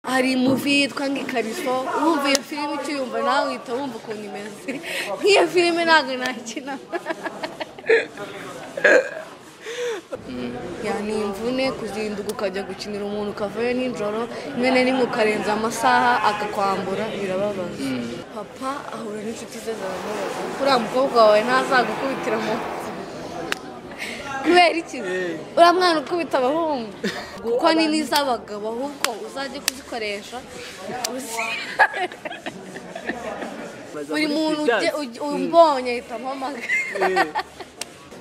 hari muvi yitwa ngo ikariso wumva iyo filime ukiyumva nawe uhita wumva ukuntu imeze nk'iyo filime ntabwo nakina ya ni imvune kuzinduka ukajya gukinira umuntu ukavuye nijoro rimwe na rimwe ukarenza amasaha akakwambura birababaza papa ahura n'inshuti ze ziramubaza kuriya mukobwa wawe ntazagukubitira mu kubera iki uriya mwana ukubita abahungu kuko ni n'iz'abagabo ahubwo uzajye kuzikoresha buri muntu ujye- ujye- umbonye ahita ampamagara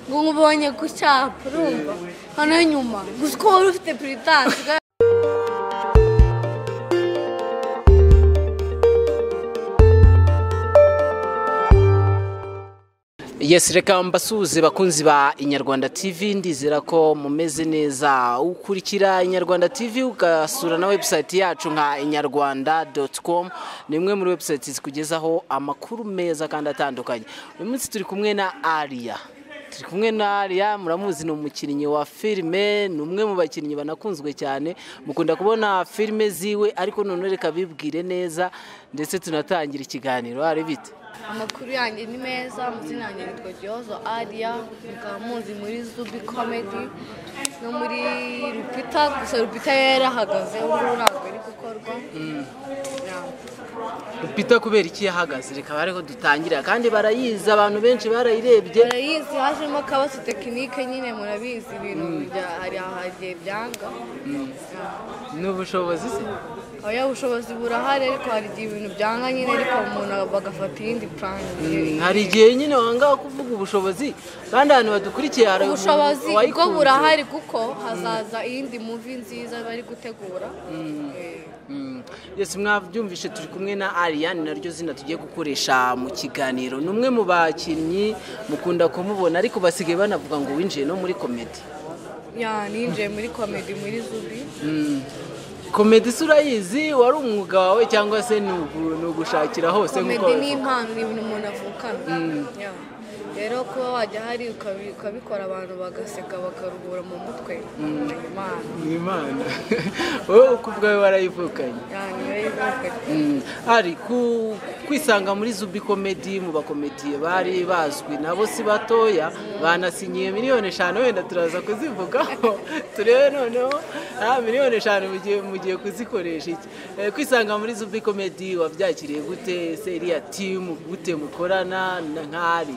ngo nkubonye ku cyapa urumva hano nyuma gusa uko wari ufite puritansi Yes, reka mbasuhuze bakunzi ba Inyarwanda TV ndizera ko mumeze neza ukurikira Inyarwanda TV ugasura na website yacu nka inyarwanda.com ni imwe muri website zikugezaho amakuru meza kandi atandukanye uyu munsi turi kumwe na Aria turi kumwe na Aria muramuzi ni umukinnyi wa filime ni umwe mu bakinnyi banakunzwe cyane mukunda kubona filime ziwe ariko none reka bibwire neza ndetse tunatangira ikiganiro ari bite amakuru yanjye ni meza amazina yanjye yitwa giyozo ariya mukaba muzi muri zubi komedi no muri rupita gusa rupita yari yarahagaze ubu ngubu ntabwo ari gukorwa Ya. Peter kubera iki yahagaze reka bariho dutangira kandi barayizi abantu benshi barayirebye barayizi hajemo akabazo tekinike nyine murabizi ibintu bya- hari ahagiye byanga Ya. ni ubushobozi se oya ubushobozi burahari ariko hari igihe ibintu byanga nyine ariko umuntu bagafata iyindi purani hari igihe nyine wanga kuvuga ubushobozi kandi ahantu badukurikiye hari umuntu ubushobozi bwo wayikunze. burahari kuko hazaza iyindi muvi nziza bari gutegura Eh. Mm. Yes, mwabyumvishe turi kumwe na Ariane naryo zina tugiye gukoresha mu kiganiro ni umwe mu bakinnyi mukunda kumubona ariko basigaye banavuga ngo winjiye no muri komedi ya ninjiye muri komedi muri zubi Mm. komedi se urayizi wari umwuga wawe cyangwa se ni ugu- ni ugushakira hose komedi nk'uko ni babivuga? impano ni ibintu umuntu avukana Ya. rero kuba wajya hari ukabi- ukabikora abantu bagaseka bakaruhura mu mutwe ni impano ni imana wowe uko ubwawe warayivukanye Ya, niyo yivuga. Mm. ari ku- kwisanga muri zubi komedi mu bakomediye bari bazwi nabo si batoya banasinyiye miliyoni eshanu wenda turaza kuzivugaho turebe noneho ah, miliyoni eshanu mugiye mugiye kuzikoresha iki Eh, kwisanga muri zubi komedi wabyakiriye gute se iriya timu gute mukorana na nk'ari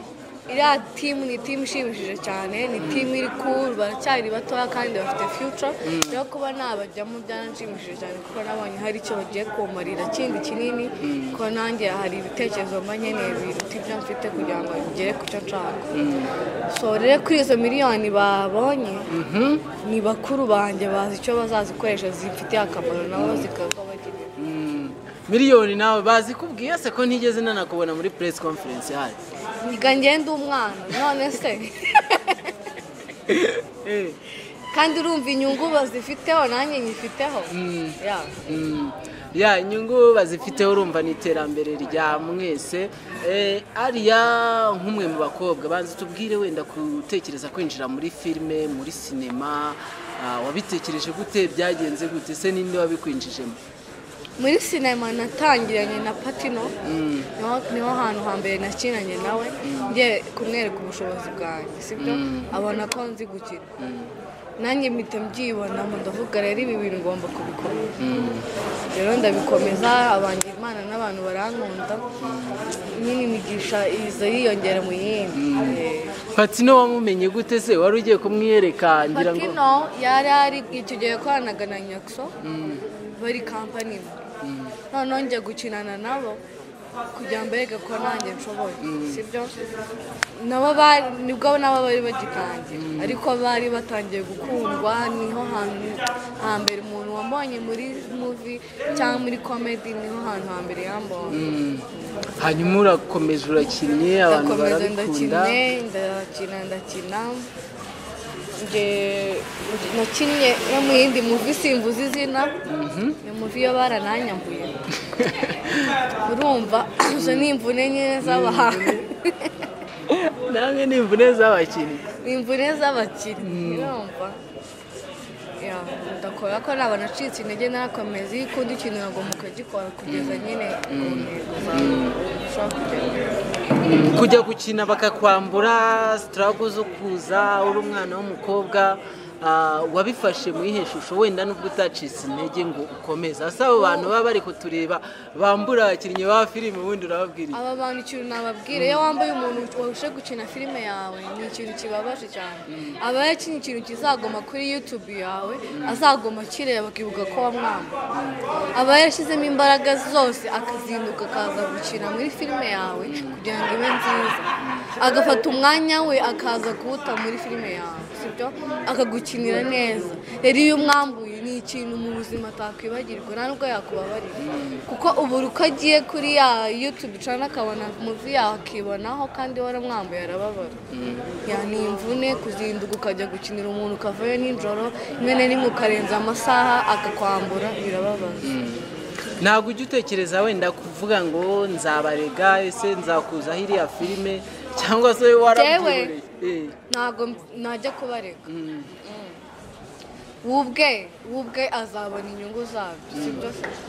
iriya timu ni timu ishimishije cyane ni timu iri cool baracyari batoya kandi bafite future rero kuba nabajyamo byaranshimishije cyane kuko nabonye hari icyo bagiye kumarira kindi kinini kuko nanjye hari ibitekerezo mba nkeneye biruta ibyo mfite kugira ngo bigere ku cyo nshaka so rero kuri izo miliyoni babonye ni bakuru banjye bazi icyo bazazikoresha zifitiye akamaro nabo zikakabagirira Mm. miliyoni nawe bazikubwiye se ko ntigeze nanakubona muri press conference hari niga ngenda umwana none se Eh. kandi urumva inyungu bazifiteho nanjye nyifiteho ya Mm. ya inyungu bazifiteho urumva ni iterambere rya mwese Eh, ariya nk'umwe mu bakobwa banza tubwire wenda gutekereza kwinjira muri filime muri sinema ah, wabitekereje gute byagenze gute se ninde wabikwinjijemo muri sinema natangiranye na patino Mm. niho niho hantu hambere nakinanye nawe ngiye kumwereka ubushobozi bwanjye sibyo abona ko nzi gukina nanjye mpita mbyibonamo ndavuga rero ibi bintu ngomba kubikomeza rero ndabikomeza abanjye imana n'abantu barankunda nyine imigisha iza yiyongera mu yindi Eh. patino wamumenye gute se wari ugiye kumwiyereka ngira ngo patino yari ari icyo gihe yakoranaga na nyakso bari kampani imwe noneho njya gukinana nabo kugira ngo bereke ko nanjye nshoboye sibyo nabo bari nibwo nabo bari bagitangira ariko bari batangiye gukundwa niho hantu hambere umuntu wambonye muri muvi cyangwa muri komedi niho hantu hambere yambonye hanyuma urakomeje urakinnye abantu ndakomeza barabikunda ndakine ndakina ndakina nge- nakinnye no mu yindi muvi simvuze izina iyo muvi yo barananyambuye urumva izo ni imvune nyine z'abahanzi namwe ni imvune z'abakinnyi ni imvune z'abakinnyi urumva ndakora ko ntabwo nacitse intege narakomeza iyo ukunda ikintu uragomba ukagikora kugeza nyine ku ntego zawe ushaka kugera kujya gukina bakakwambura sitarago zo kuza uri umwana w'umukobwa ah, wabifashe muri heshusho wenda n'ubwo utacitse intege ngo ukomeze hasi abo bantu baba bari kutureba bambura abakinnyi ba filime ubundi urababwira iki? aba bantu ikintu nababwira iyo wambaye umuntu warushe gukina filime yawe ni ikintu kibabaje cyane aba yakinnye ikintu kizagoma kuri yutube yawe azagoma akireba akibuka ko wamwamba aba yarashyizemo imbaraga zose akazinduka akaza gukina muri filime yawe kugira ngo ibe nziza agafata umwanya we akaza kuwuta muri filime yawe sibyo akagukinira neza rero iyo umwambuye ni ikintu mu buzima atakwibagirwa nta nubwo yakubabarira kuko ubu uko agiye kuri ya yutube cana akabona muvi yawe akibonaho kandi waramwambuye arababara Ya, ni imvune kuzinduka ukajya gukinira umuntu ukavayo nijoro rimwe na rimwe ukarenza amasaha akakwambura birababaza ntabwo ujya utekereza wenda kuvuga ngo nzabarega ese nzakuza hiriya filime cyangwa se warabyiboreye Eh. ntabwo najya kubareka wubwe wubwe azabona inyungu zabyo sibyo se ibyo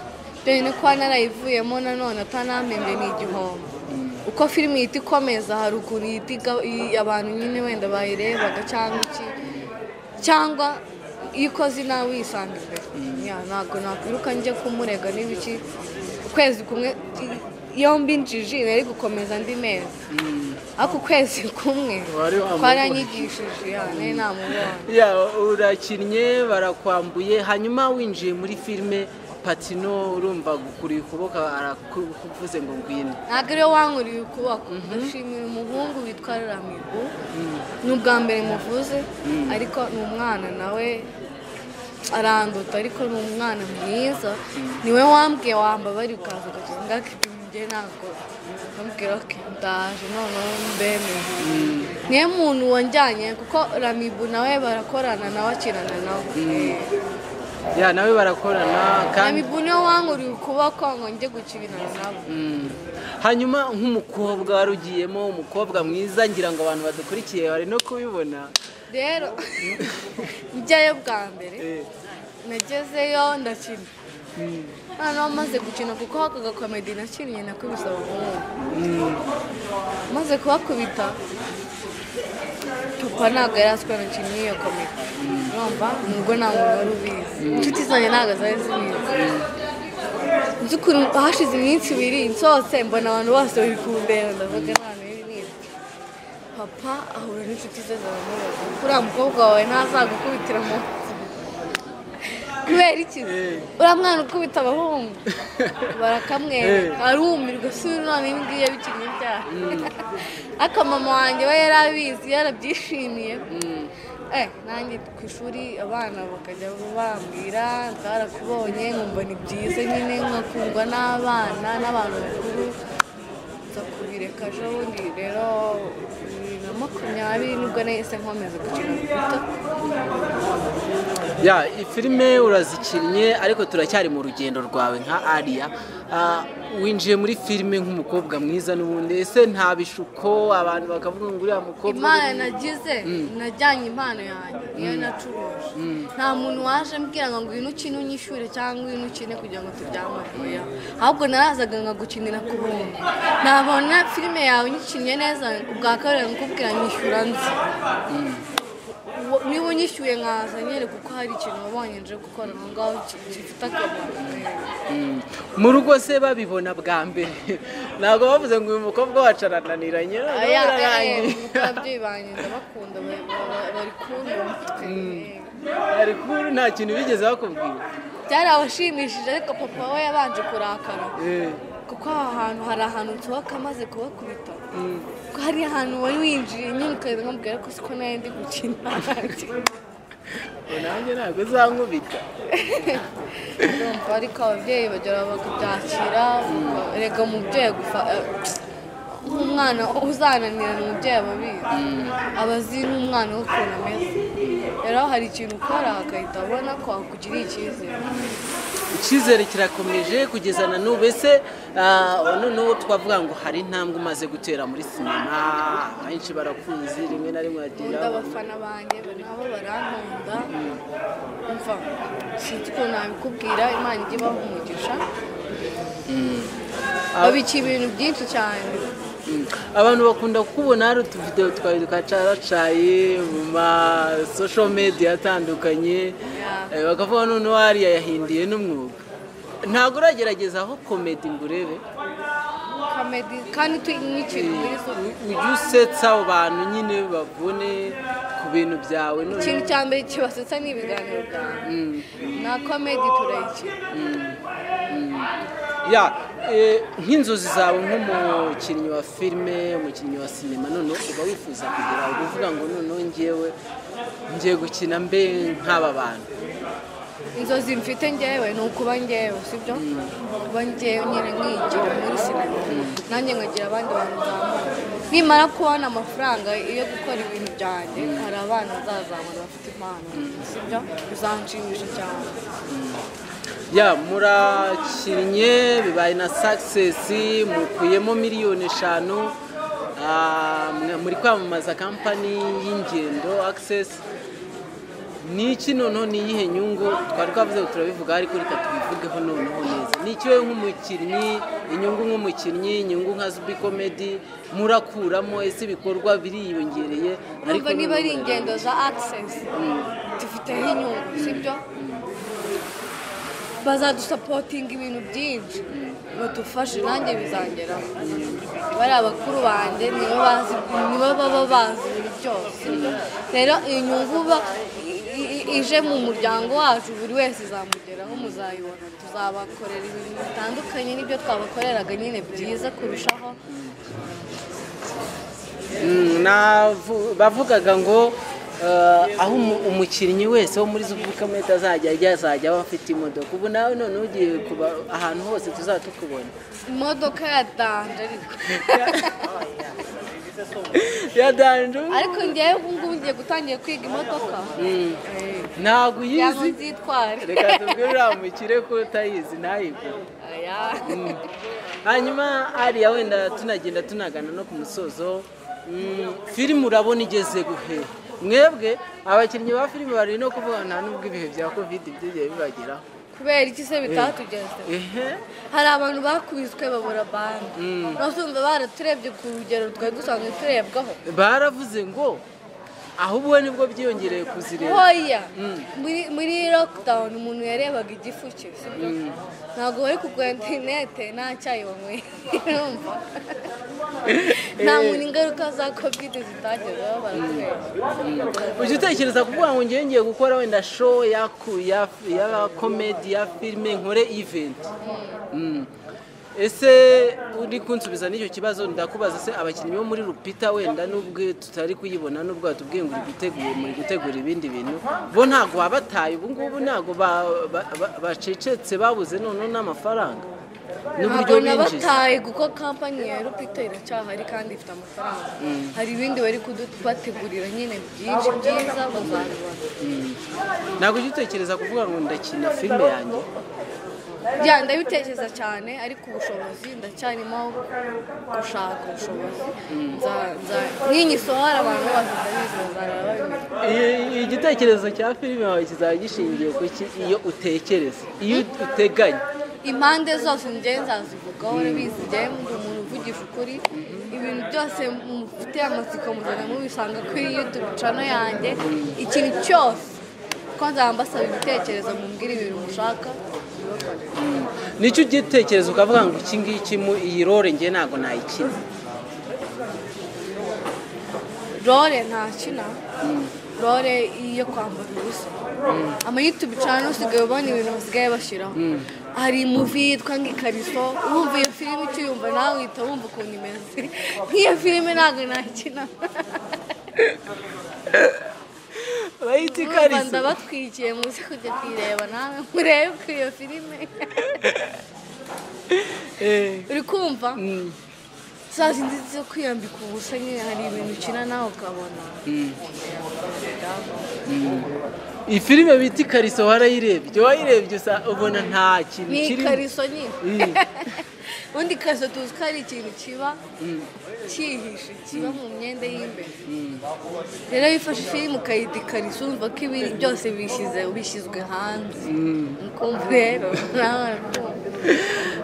bintu kuba narayivuyemo nanone atanamembye ni igihombo uko filime ihita ikomeza hari ukuntu ihita iga- i- abantu nyine wenda bayirebaga cyangwa iki cyangwa iyo ukoze inawe uyisanga imbere Ya, ntabwo nakwiruka njye kumurega n'ibiki ukwezi kumwe i- yombi njiji nari gukomeza andi mezi ariko ukwezi kumwe Wari wamubonye. kwaranyigishije ya, nari namubonye Ya, urakinnye barakwambuye hanyuma winjiye muri filime patino urumva gukura ukuboko arakuvuze ngo ngwino ntabwo ariwe wankuriye ukuboko ndashimira umuhungu witwa ramigo ni ubwa mbere muvuze ariko ni umwana nawe aranduta ariko ni umwana mwiza niwe wambwiye wambabari ukaza ukagira ngo akipime njye ntabwo ndamubwira ko ndaje noneho mbemeye niwe muntu wanjyanye kuko ramibu nawe barakorana nawe akinana nawe ya nawe barakorana kandi ramibu niwe wankuriye ukuboko ngo njye gukinana nabo Mm. hanyuma nk'umukobwa wari ugiyemo umukobwa mwiza ngira ngo abantu badukurikiye bari no kubibona rero njyayo bwa mbere Eh, nagezeyo ndakina noneho maze gukina kuko hakaga komedi nakinnye nakubise abahungu maze kubakubita papa ntabwo yari aziko nakinnye iyo komedi urumva nubwo nta muntu wari ubizi inshuti zanjye ntabwo zari zibizi nzi ukuntu hashize iminsi ibiri nsohotse mbona abantu bose bari kumbera ndavuga nta hantu biri ni iki?" papa ahura n'inshuti ze ziramubaza kuriya mukobwa wawe ntazagukubitira mu kubera iki uriya mwana ukubita abahungu barakamwereka arumirwa si uyu none ibi ngibi yabikinnye ibyaha ariko mama wanjye we yari abizi yarabyishimiye Eh, nanjye ku ishuri abana bakajya bambwira bwarakubonye nkumva ni byiza nyine nkakundwa n'abana n'abantu bakuru nza kubireka ejo bundi rero bibiri na makumyabiri nibwo nahise nkomeza gukina guta ya filime urazikinnye ariko turacyari mu rugendo rwawe nka ariya Ah, winjiye muri filime nk'umukobwa mwiza n'ubundi ese nta bishuko abantu bakavuga ngo uriya mukobwa impano nagize najyanye impano yanjye niyo nacuruje nta muntu waje ambwira ngo ngwino ukine unyishyure cyangwa ngwino ukine kugira ngo turyame oya ahubwo narazaga nkagukinira ku buntu nabona filime yawe unyikinnye neza ubwa kabiri nkakubwira nyishyura nzi Wo- niba unyishyuye nkaza nyine kuko hari ikintu wabonye nje gukora aho ngaho ki- gifite akamaro Mm. mu rugo se babibona bwa mbere ntabwo bavuze ngo uyu mukobwa wacu arananiranye noneho aya bararangiye. eh, eh, ababyeyi banjye ndabakunda ba- ba- bari kumva umutwe Eh. bari kuru nta kintu bigeze bakubwira byari abashimishije ariko papa we yabanje kurakara Eh, kuko aha hantu hari ahantu nsohoka amaze kubakubita kuko hari ahantu wari winjiye nyine ukahita nkamubwira ko siko nawe ndi gukina ngo nanjye ntabwo uzankubita Urumva, ariko ababyeyi bagera bakabyakira rega umubyeyi agufa eh, nk'umwana uzananirana umubyeyi aba abizi aba azi n'umwana we ukuntu ameze rero hari ikintu ukora agahita abona ko akugiriye icyizere icyizere kirakomeje kugeza na n'ubu ese ah, noneho twavuga ngo hari intambwe umaze gutera muri sinema benshi barakunze rimwe na rimwe nkunda bagenda abafana banjye nabo barankunda mva sinzi ukuntu nabikubwira imana ijya ibaha umugisha babikiye ibintu byinshi cyane Mm. abantu bakunda kukubona hari utuvidewo twawe twacaracaye mu ma social media atandukanye Yeah. Eh, bakavuga noneho hariya yahindiye n'umwuga ntabwo uragerageza aho komedi ngo urebe kamedi kandi tu n'ikintu muri zo ujye usetsa abo bantu nyine babone ku bintu byawe noneho ikintu cya mbere kibasetsa ni ibiganiro byanjye na komedi turayikina ya eh, nk'inzozi zawe nk'umukinnyi wa filime umukinnyi wa sinema noneho uba wifuza kugira aho uvuga ngo noneho ngewe ngiye gukina mbe nk'aba bantu inzozi mfite ngewe ni ukuba ngewe sibyo kuba ngewe nyine nkigira muri sinema nanjye nkagira abandi bantu nzamura nimara kubona amafaranga yo gukora ibintu byanjye hari abana bazazamura bafite impano sibyo bizanshimisha cyane ya murakinnye bibaye na sakisesi mukuyemo miliyoni eshanu ah, mwe- muri kwamamaza kampani y'ingendo akisesi ni iki noneho ni iyihe nyungu twari twavuze ngo turabivuga ariko reka tubivugeho noneho neza ni iki wowe nk'umukinnyi inyungu nk'umukinnyi inyungu nka zubi komedi murakuramo ese ibikorwa biriyongereye numva niba ari noneho- ingendo za access dufiteho inyungu sibyo bazadusapotinga ibintu byinshi badufashe nanjye bizangeraho bariya bakuru banjye nibo bazi nibo baba bazi ibintu byose rero inyungu ba- i- i- ije mu muryango wacu buri wese izamugeraho muzayibona tuzabakorera ibintu bitandukanye n'ibyo twabakoreraga nyine byiza kurushaho Mm, navu- bavugaga ngo eh, aho umu- umukinnyi wese wo muri zubukameta azajya ajya azajya aba afite imodoka ubu nawe none ugiye kuba ahantu hose tuzaba tukubona imodoka ya danje ariko yadanje ariko ngewe ubu ngubu ngiye gutangiye kwiga imodoka ntabwo yaba uyizi nzitware reka tubwire uriya mukire ko utayizi ntayigure Aya. hanyuma hariya wenda tunagenda tunagana no ku musozo mm, filime urabona igeze guhe mwebwe abakinnyi ba filime bari no kuvuga nta n'ubwo ibihe bya covid byagiye bibageraho kubera iki se bitatugeze ehe hari abantu bakubiswe babura bande n'abasumva baraturebye ku rugero twari dusanzwe turebwaho baravuze ngo ahubwo nibwo byiyongereye kuzireba hoya muri muri lockdown umuntu yarebaga igifu cye sibyo? ntabwo wari kugura interinete nta cyayi wanyweye urumva nta muntu ingaruka za covid zitagezeho baratureba ujya utekereza kuvuga ngo ngewe ngiye gukora wenda show ya ku- ya ya komedi ya filime nkore event Mm. ese uri kunsubiza n'icyo kibazo ndakubaza se abakinnyi bo muri rupita wenda n'ubwo tutari kuyibona n'ubwo batubwiye ngo uri gutegura muri gutegura ibindi bintu bo ntabwo babataye ubu ngubu ntabwo ba- ba- ba- bacecetse babuze noneho n'amafaranga n'uburyo ntabwo binjiza nabataye kuko kampani ya rupita iracyahari kandi ifite amafaranga hari ibindi bari kudubategurira nyine byinshi byiza bazabibona ntabwo ujya utekereza kuvuga ngo ndakina filime yanjye bya ndabitekereza cyane ariko ubushobozi ndacyarimo gushaka ubushobozi Nza- nza- ninyisohora abantu bose ndabizi bazarara babimenya I- igitekerezo cya filime wawe kizaba gishingiye ku ki iyo utekereza iyo uteganya impande zose njye nzazivugaho urabizi njye ndi umuntu uvugisha ukuri ibintu byose mufite amatsiko muzajya mubisanga kuri yutube cano yanjye ikintu cyose ko nzaba mbasaba ibitekerezo mumbwira ibintu mushaka bibakore. nicyo ugitekereza ukavuga ngo iki ngiki mu iyi role nge ntabwo nayikina rore ntakina rore iyo kwambara ubusa amayutube cano usigaye ubona ibintu basigaye bashyiraho hari imuvi yitwa ngo ikariso wumva iyo filime ukiyumva nawe uhita wumva ukuntu imeze nk'iyo filime ntabwo nakina bayita urumva ndabatwikiye muze kujya kuyireba nawe murebe ko iyo filime uri kumva za zindi zo kwiyambika ubusa nyine hari ibintu ukina nawe ukabona iyi filime bita ikariso warayirebye wayirebye usa ubona nta kintu ni kirimo ikariso nyine ubundi ikariso tuzi ko ari ikintu kiba cyihishe kiba mu myenda y'imbere rero iyo ufashe filime ukayita ikariso urumva ko ibi byose bishyize bishyizwe hanze ukumva rero nawe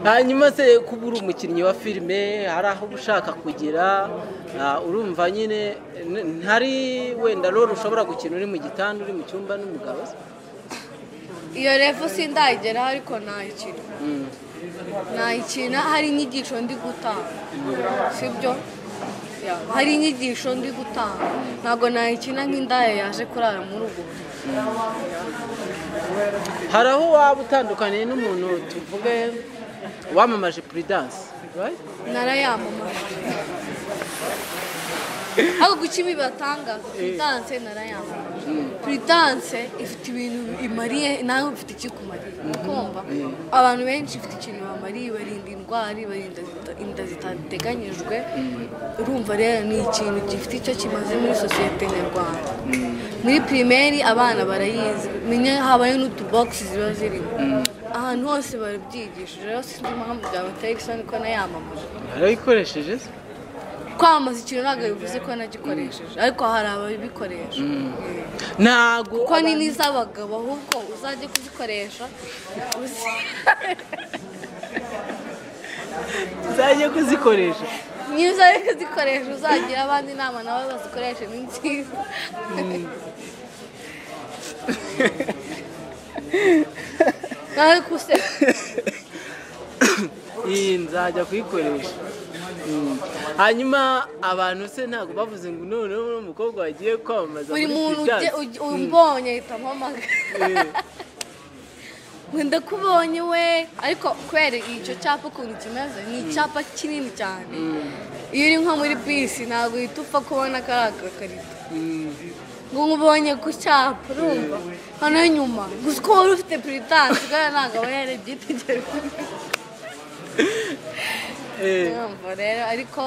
hanyuma se kuba uri umukinnyi wa filime hari aho uba ushaka kugera ah, urumva nyine n- ntari wenda rero ushobora gukina uri mu gitanda uri mu cyumba n'umugabo se iyo revo sindayigeraho ariko nayikina Mm. nayikina hari inyigisho ndi gutanga sibyo Ya, hari inyigisho ndi gutanga ntabwo nayikina nk'indaya yaje kurara muri ubwo buriri. hari aho waba utandukaniye n'umuntu tuvuge wamamaje puridanse right? narayamamaje ariko kuki ibi batangaza puridanse narayamamaje puridanse ifite ibintu imariye nawe ifite icyo ikumariye kumva abantu benshi ifite ikintu bamariye ibarinda indwara ibarinda zita- inda zitateganyijwe urumva rero ni ikintu gifite icyo kimaze muri sosiyete nyarwanda muri pirimeri abana barayizi menya habayo n'utubogisi ziba zirimo ahantu hose barabyigishije rero sinzi impamvu byabateye isoni ko nayamamaje warayikoresheje se kwamamaza ikintu ntabwo bivuze ko nagikoresheje ariko hari ababikoresha ntago kuko ni n'iz'abagabo ahubwo uzajye kuzikoresha uzi uzajya kuzikoresha niba uzajya kuzikoresha uzagira abandi inama nawe bazikoreshe ni nziza nawe kuse iyi nzajya kuyikoresha Mm. hanyuma abantu se ntabwo bavuze ngo noneho uno mukobwa wagiye kwamamaza buri muri muntu Puridanse." ujye- ujye- umbonye ahita ampamagara ngo ndakubonye we ariko kubera icyo cyapa ukuntu kimeze ni icyapa kinini cyane iyo uri nko muri bisi ntabwo uhita upfa kubona ko ari agakarito Mm. ngo nkubonye ku cyapa urumva hano nyuma gusa uko wari ufite puritanse kubera ntabwo aba yarebye yitegereza Eh, urumva rero ariko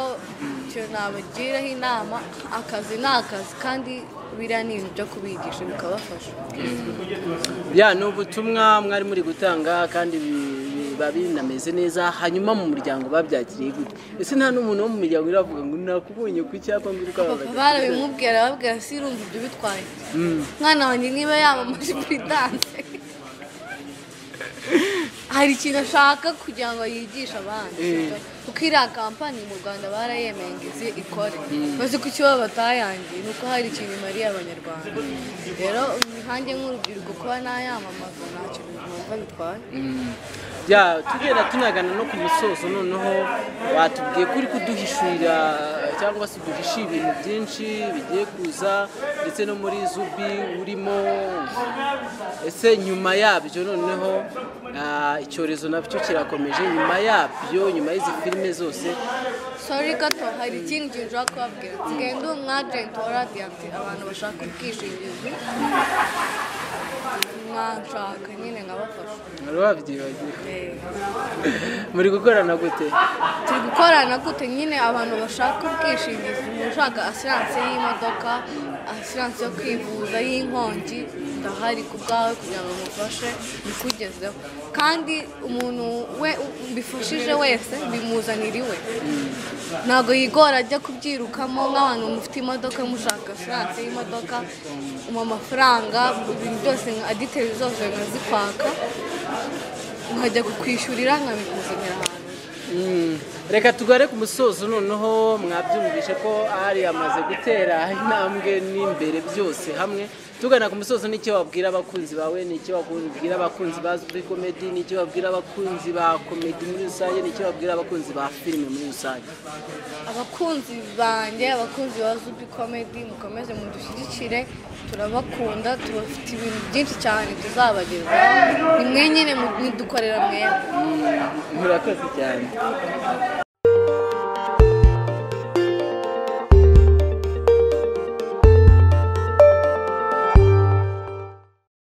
icyo nabagiraho inama akazi ni akazi kandi biriya ni ibintu byo kubigisha bikabafasha bya ni ubutumwa mwari muri gutanga kandi bi- biba binameze neza hanyuma mu muryango babyakiriye gute ese nta n'umuntu wo mu miryango iravuga ngo nakubonye ku cyapa ngo uri papa kwamamaza barabimubwira babwira si irumva ibyo bitwaye mwana wanjye niba yamamaje puridanse hari ikintu ashaka kugira ngo yigishe abandi sibyo? kuko iriya kampani mu rwanda barayemeye ngo izi ikore bazi ko icyo baba batayangiye ni uko hari ikintu imariye abanyarwanda rero nkanjye nk'urubyiruko kuba nayamamaza nta kintu numva bitwaye bya tugenda tunagana no ku musozo noneho batubwiye ko uri kuduhishurira cyangwa se uduhishe ibintu byinshi bigiye kuza ndetse no muri zubi urimo ese nyuma yabyo noneho ah, icyorezo nacyo kirakomeje nyuma yabyo nyuma y'izi filime zose sori gato hari ikindi kintu ushobora kubabwira nsigaye ndi umu agenti wa radiyanti abantu bashaka ubwishingizi mwanshaka nyine nkabafasha wari wabyibagiwe Eh, muri gukorana gute turi gukorana gute nyine abantu bashaka ubwishingizi umuntu ushaka asiranse y'imodoka asiranse yo kwivuza y'inkongi ndahari ku bwawe kugira ngo mufashe bikugezeho kandi umuntu we bifashije wese bimuzanira iwe ntabwo yigora ajya kubyirukamo nk'abantu mufite imodoka mushaka asiranse y'imodoka mu mafaranga ibintu byose nka aditeri zose nkazikwaka nkajya kukwishyurira nkabikuzanira ahantu Mm. reka tugare ku musozo noneho mwabyumvishe ko ari amaze gutera intambwe n'imbere byose hamwe tugana ku musozo n'icyo wabwira abakunzi bawe n'icyo wabwira abakunzi ba Zuri Comedy n'icyo wabwira abakunzi ba komedi muri rusange n'icyo wabwira abakunzi ba filime muri rusange abakunzi banjye abakunzi ba zubi komedi mukomeze mudushyigikire turabakunda tubafite ibintu byinshi cyane tuzabagezaho ni mwe nyine mu- mudukorera mwebwe murakoze cyane